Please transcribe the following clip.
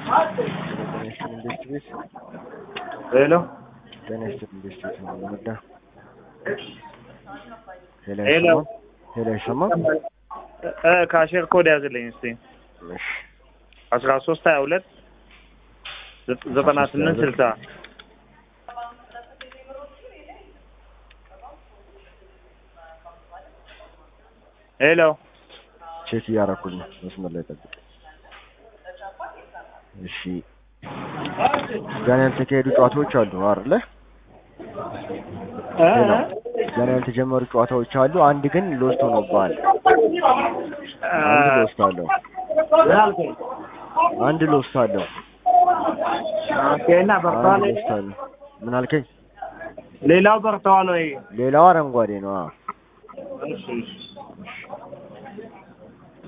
ጤና ይስጥልኝ እንዴት ቤት ሄሎ ጤና ይስጥልኝ እንዴት ቤት ነው የምንወዳ ሄሎ ሄሎ። አይሰማም ሄሎ አይሰማም እ ካሼር ኮድ ያዝልኝ እስቲ እሺ አስራ ሶስት ሀያ ሁለት ዘጠና ስምንት ስልሳ ሄሎ ቼክ እያደረኩኝ ነው መስመር ላይ ጠብቅ እሺ ገና ያልተካሄዱ ጨዋታዎች አሉ አይደለ እ? ሄሎ ገና ያልተጀመሩ ጨዋታዎች አሉ አንድ ግን ሎስት ሆኖብሃል አንድ ሎስት አለው ምን አልከኝ? አንድ ሎስት አለው ኦኬ እና በርተዋል አንድ ሎስት አለው ምን አልከኝ ሌላው በርተዋል ወይ ሌላው አረንጓዴ ነው አዎ እሺ እሺ